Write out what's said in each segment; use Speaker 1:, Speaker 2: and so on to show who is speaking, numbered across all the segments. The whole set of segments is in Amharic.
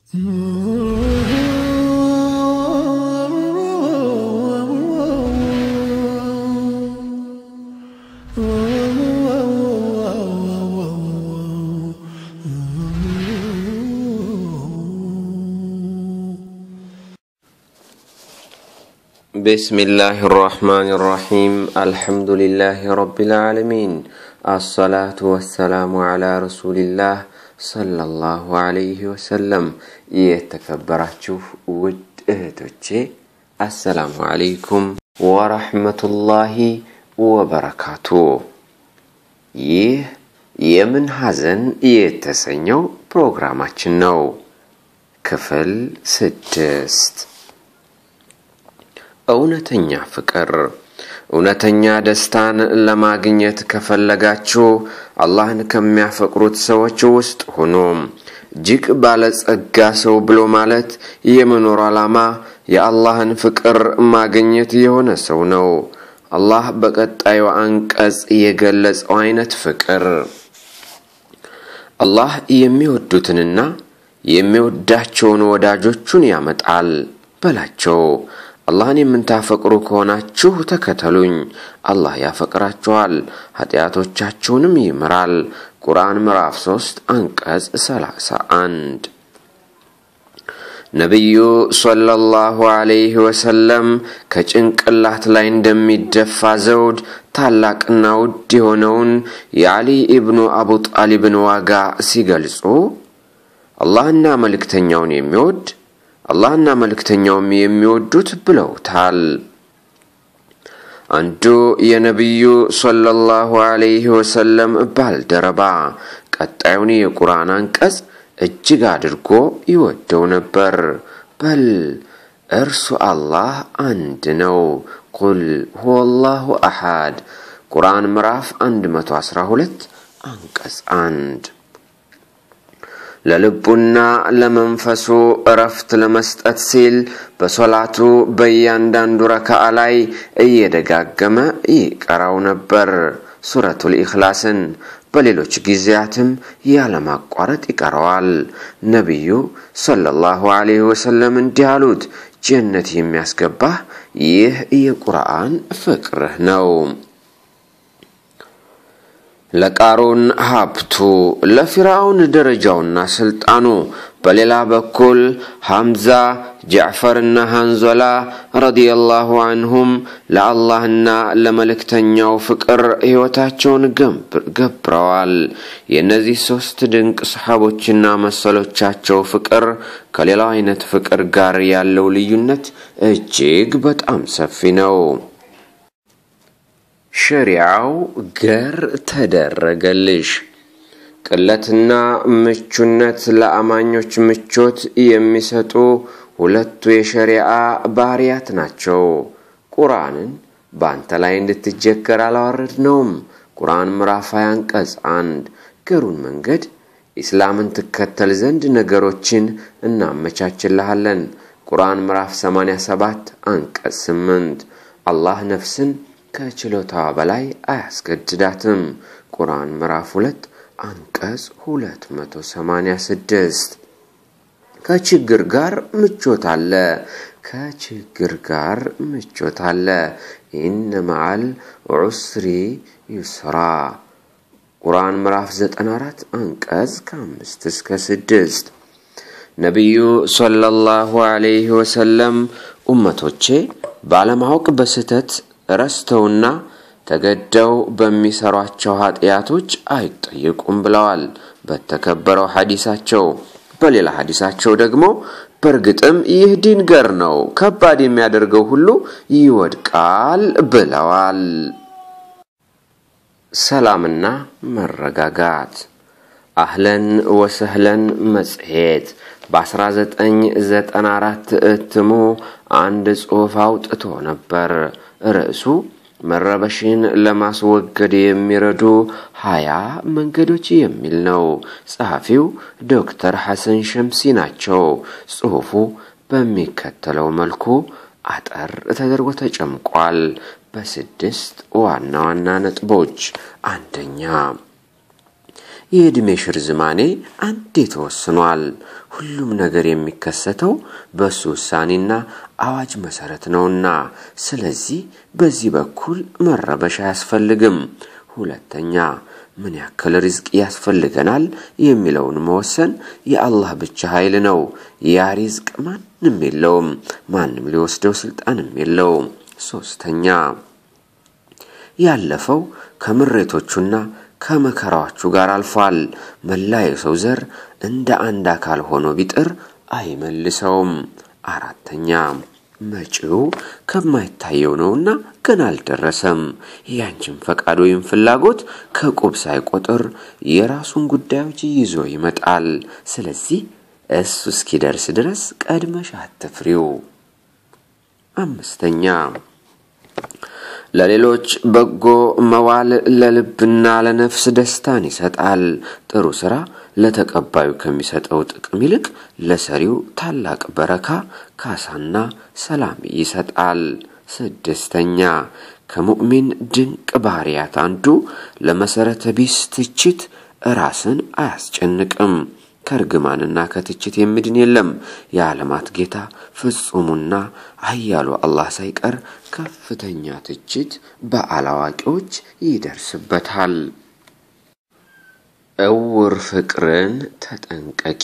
Speaker 1: بسم الله الرحمن الرحيم الحمد لله رب العالمين الصلاة والسلام على رسول الله صلى الله عليه وسلم የተከበራችሁ ውድ እህቶቼ አሰላሙ አለይኩም ወረሕመቱላሂ ወበረካቱ ይህ የምን ሐዘን የተሰኘው ፕሮግራማችን ነው ክፍል ስድስት እውነተኛ ፍቅር እውነተኛ ደስታን ለማግኘት ከፈለጋችሁ አላህን ከሚያፈቅሩት ሰዎች ውስጥ ሁኑ። እጅግ ባለጸጋ ሰው ብሎ ማለት የመኖር ዓላማ የአላህን ፍቅር ማግኘት የሆነ ሰው ነው። አላህ በቀጣዩ አንቀጽ የገለጸው አይነት ፍቅር አላህ የሚወዱትንና የሚወዳቸውን ወዳጆቹን ያመጣል በላቸው። አላህን የምታፈቅሩ ከሆናችሁ ተከተሉኝ፣ አላህ ያፈቅራችኋል፣ ኃጢአቶቻችሁንም ይምራል። ቁርአን ምዕራፍ 3 አንቀጽ 31 ነቢዩ ሰለላሁ ዐለይሂ ወሰለም ከጭንቅላት ላይ እንደሚደፋ ዘውድ ታላቅና ውድ የሆነውን የዓሊ ኢብኑ አቡ ጣሊብን ዋጋ ሲገልጹ አላህና መልእክተኛውን የሚወድ አላህና መልእክተኛውም የሚወዱት ብለውታል። አንዱ የነቢዩ ሰለላሁ ዐለይሂ ወሰለም ባልደረባ ቀጣዩን የቁርአን አንቀጽ እጅግ አድርጎ ይወደው ነበር። በል እርሱ አላህ አንድ ነው። ቁል ሁወላሁ አሐድ ቁርአን ምዕራፍ 112 አንቀጽ አንድ ለልቡና ለመንፈሱ እረፍት ለመስጠት ሲል በሶላቱ በእያንዳንዱ ረካዓ ላይ እየደጋገመ ይቀራው ነበር ሱረቱል ኢኽላስን። በሌሎች ጊዜያትም ያለማቋረጥ ይቀረዋል። ነቢዩ ሰለላሁ ዐለይሂ ወሰለም እንዲህ አሉት፣ ጀነት የሚያስገባህ ይህ የቁርአን ፍቅርህ ነው። ለቃሩን ሀብቱ ለፊርዓውን ደረጃውና ስልጣኑ። በሌላ በኩል ሐምዛ ጃዕፈርና ሃንዞላ ረዲየላሁ አንሁም ለአላህና ለመልእክተኛው ፍቅር ሕይወታቸውን ገብረዋል። የእነዚህ ሦስት ድንቅ ሰሓቦችና መሰሎቻቸው ፍቅር ከሌላው አይነት ፍቅር ጋር ያለው ልዩነት እጅግ በጣም ሰፊ ነው። ሸሪዓው ገር ተደረገልሽ። ቅለትና ምቹነት ለአማኞች ምቾት የሚሰጡ ሁለቱ የሸሪዓ ባህርያት ናቸው። ቁርአንን በአንተ ላይ እንድትጀከር አላወረድነውም። ቁርአን ምዕራፍ 20 አንቀጽ አንድ ገሩን መንገድ ኢስላምን ትከተል ዘንድ ነገሮችን እናመቻችልሃለን። ቁርአን ምዕራፍ 87 አንቀጽ 8 አላህ ነፍስን ከችሎታዋ በላይ አያስገድዳትም። ቁርአን ምዕራፍ 2 አንቀጽ 286 ከችግር ጋር ምቾት አለ። ከችግር ጋር ምቾት አለ። ኢነ መዓል ዑስሪ ዩስራ ቁርአን ምዕራፍ 94 አንቀጽ ከአምስት እስከ ስድስት ነቢዩ ሰለላሁ ዐለይሂ ወሰለም ኡመቶቼ ባለማወቅ በስህተት ረስተውና ተገደው በሚሰሯቸው ኃጢአቶች አይጠየቁም ብለዋል በተከበረው ሐዲሳቸው። በሌላ ሐዲሳቸው ደግሞ በእርግጥም ይህ ዲን ገር ነው፣ ከባድ የሚያደርገው ሁሉ ይወድቃል ብለዋል። ሰላምና መረጋጋት አህለን ወሰህለን መጽሔት በ1994 እትሙ አንድ ጽሑፍ አውጥቶ ነበር። ርዕሱ መረበሽን ለማስወገድ የሚረዱ ሀያ መንገዶች የሚል ነው። ጸሐፊው ዶክተር ሐሰን ሸምሲ ናቸው። ጽሑፉ በሚከተለው መልኩ አጠር ተደርጎ ተጨምቋል በስድስት ዋና ዋና ነጥቦች። አንደኛ የዕድሜሽ ርዝማኔ አንዴ ተወስኗል። ሁሉም ነገር የሚከሰተው በእሱ ውሳኔና አዋጅ መሰረት ነውና፣ ስለዚህ በዚህ በኩል መረበሽ አያስፈልግም። ሁለተኛ ምን ያክል ሪዝቅ ያስፈልገናል የሚለውን መወሰን የአላህ ብቻ ኃይል ነው። ያ ሪዝቅ ማንም የለውም፣ ማንም ሊወስደው ስልጣንም የለውም። ሶስተኛ ያለፈው ከምሬቶቹና ከመከራዎቹ ጋር አልፏል። መላ የሰው ዘር እንደ አንድ አካል ሆኖ ቢጥር አይመልሰውም። አራተኛ መጪው ከማይታየው ነውና ገና አልደረሰም። ያንቺን ፈቃድ ወይም ፍላጎት ከቁብ ሳይቆጥር የራሱን ጉዳዮች ይዞ ይመጣል። ስለዚህ እሱ እስኪደርስ ድረስ ቀድመሽ አትፍሪው። አምስተኛ ለሌሎች በጎ መዋል ለልብና ለነፍስ ደስታን ይሰጣል። ጥሩ ስራ ለተቀባዩ ከሚሰጠው ጥቅም ይልቅ ለሰሪው ታላቅ በረካ፣ ካሳና ሰላም ይሰጣል። ስድስተኛ ከሙእሚን ድንቅ ባህሪያት አንዱ ለመሰረተ ቢስ ትችት ራስን አያስጨንቅም። ከእርግማንና ከትችት የሚድን የለም። የዓለማት ጌታ ፍጹሙና ኃያሉ አላህ ሳይቀር ከፍተኛ ትችት በአላዋቂዎች ይደርስበታል። እውር ፍቅርን ተጠንቀቂ።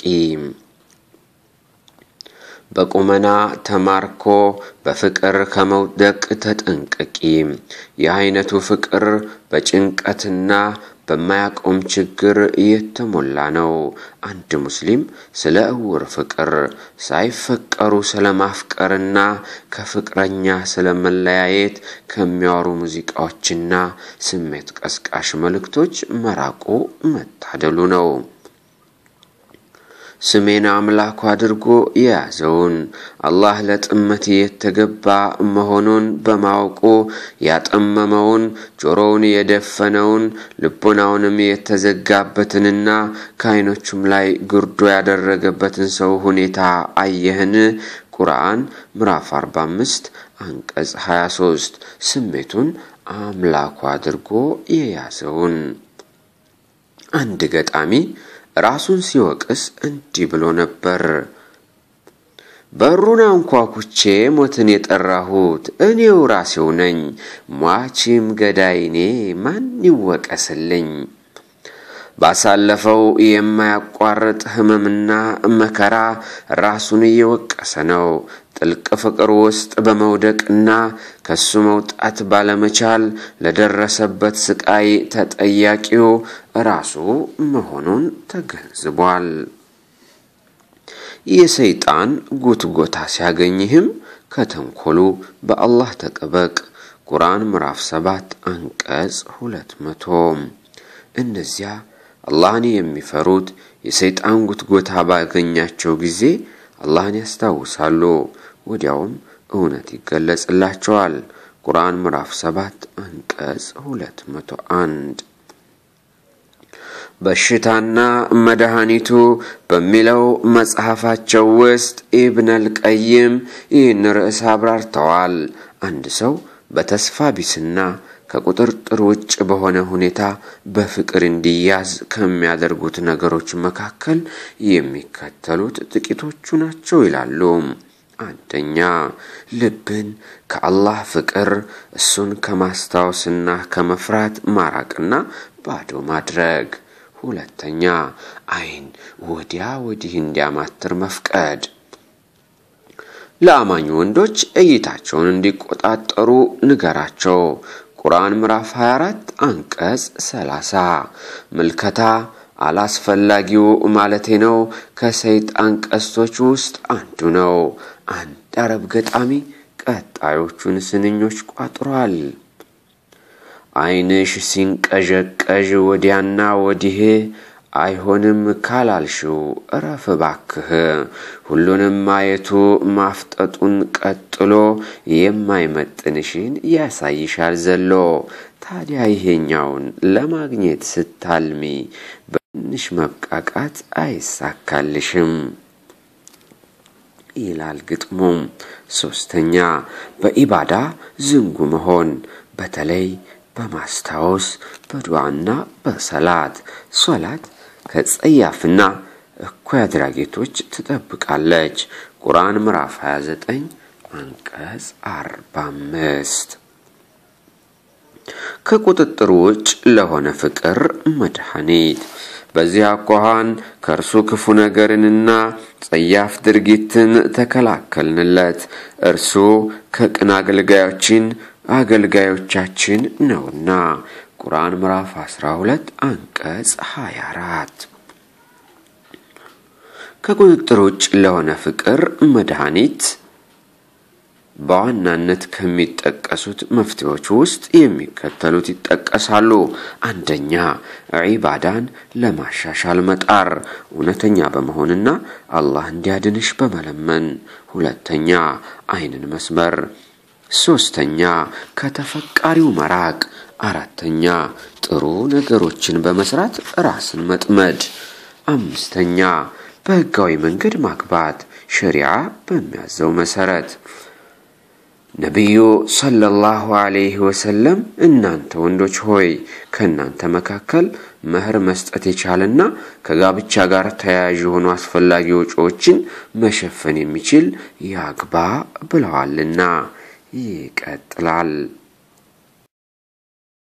Speaker 1: በቁመና ተማርኮ በፍቅር ከመውደቅ ተጠንቀቂ። ይህ አይነቱ ፍቅር በጭንቀትና በማያቆም ችግር የተሞላ ነው። አንድ ሙስሊም ስለ እውር ፍቅር ሳይፈቀሩ ስለ ማፍቀርና ከፍቅረኛ ስለ መለያየት ከሚያወሩ ሙዚቃዎችና ስሜት ቀስቃሽ መልእክቶች መራቁ መታደሉ ነው። ስሜን አምላኩ አድርጎ የያዘውን አላህ ለጥመት የተገባ መሆኑን በማወቁ ያጠመመውን ጆሮውን የደፈነውን ልቦናውንም የተዘጋበትንና ከዓይኖቹም ላይ ግርዶ ያደረገበትን ሰው ሁኔታ አየህን? ቁርአን ምዕራፍ 45 አንቀጽ 23 ስሜቱን አምላኩ አድርጎ የያዘውን አንድ ገጣሚ ራሱን ሲወቅስ እንዲህ ብሎ ነበር። በሩን አንኳኩቼ ሞትን የጠራሁት እኔው ራሴው ነኝ። ሟቺም ገዳይኔ ማን ይወቀስልኝ? ባሳለፈው የማያቋርጥ ሕመምና መከራ ራሱን እየወቀሰ ነው። ጥልቅ ፍቅር ውስጥ በመውደቅና ከሱ መውጣት ባለመቻል ለደረሰበት ስቃይ ተጠያቂው ራሱ መሆኑን ተገንዝቧል። የሰይጣን ጉትጎታ ሲያገኝህም ከተንኮሉ በአላህ ተጠበቅ። ቁርአን ምዕራፍ ሰባት አንቀጽ ሁለት መቶ እነዚያ አላህን የሚፈሩት የሰይጣን ጉትጎታ ባገኛቸው ጊዜ አላህን ያስታውሳሉ፣ ወዲያውም እውነት ይገለጽላቸዋል። ቁርአን ምዕራፍ ሰባት አንቀጽ ሁለት መቶ አንድ በሽታና መድኃኒቱ በሚለው መጽሐፋቸው ውስጥ ኢብነል ቀይም ይህን ርዕስ አብራርተዋል። አንድ ሰው በተስፋ ቢስና ከቁጥጥር ውጭ በሆነ ሁኔታ በፍቅር እንዲያዝ ከሚያደርጉት ነገሮች መካከል የሚከተሉት ጥቂቶቹ ናቸው ይላሉ። አንደኛ፣ ልብን ከአላህ ፍቅር እሱን ከማስታወስና ከመፍራት ማራቅና ባዶ ማድረግ። ሁለተኛ፣ ዓይን ወዲያ ወዲህ እንዲያማትር መፍቀድ። ለአማኝ ወንዶች እይታቸውን እንዲቆጣጠሩ ንገራቸው። ቁርአን ምዕራፍ 24 አንቀጽ 30 ምልከታ አላስፈላጊው ማለቴ ነው ከሰይጣን ቀስቶች ውስጥ አንዱ ነው። አንድ አረብ ገጣሚ ቀጣዮቹን ስንኞች ቋጥሯል። ዓይንሽ ሲንቀዠቀዥ ወዲያና ወዲህ አይሆንም ካላልሽው እረፍ ባክህ። ሁሉንም ማየቱ ማፍጠጡን ቀጥሎ የማይመጥንሽን ያሳይሻል ዘሎ። ታዲያ ይሄኛውን ለማግኘት ስታልሚ በትንሽ መብቃቃት አይሳካልሽም ይላል ግጥሙም። ሶስተኛ በኢባዳ ዝንጉ መሆን በተለይ በማስታወስ በዱዓና በሰላት ሶላት ከጸያፍና እኩይ አድራጊቶች ትጠብቃለች። ቁርአን ምዕራፍ 29 አንቀጽ 45 ከቁጥጥር ውጭ ለሆነ ፍቅር መድኃኒት በዚህ አኳኋን ከእርሱ ክፉ ነገርንና ጸያፍ ድርጊትን ተከላከልንለት። እርሱ ከቅን አገልጋዮችን አገልጋዮቻችን ነውና። ቁርአን ምዕራፍ 12 አንቀጽ 24 ከቁጥጥር ውጭ ለሆነ ፍቅር መድኃኒት በዋናነት ከሚጠቀሱት መፍትሄዎች ውስጥ የሚከተሉት ይጠቀሳሉ። አንደኛ፣ ዒባዳን ለማሻሻል መጣር እውነተኛ በመሆንና አላህ እንዲያድንሽ በመለመን። ሁለተኛ፣ አይንን መስመር። ሶስተኛ፣ ከተፈቃሪው መራቅ። አራተኛ፣ ጥሩ ነገሮችን በመስራት ራስን መጥመድ። አምስተኛ፣ በህጋዊ መንገድ ማግባት ሸሪዓ በሚያዘው መሰረት። ነቢዩ ሰለላሁ ዐለይሂ ወሰለም እናንተ ወንዶች ሆይ ከእናንተ መካከል መህር መስጠት የቻለና ከጋብቻ ጋር ተያያዥ የሆኑ አስፈላጊ ወጪዎችን መሸፈን የሚችል ያግባ ብለዋልና። ይቀጥላል።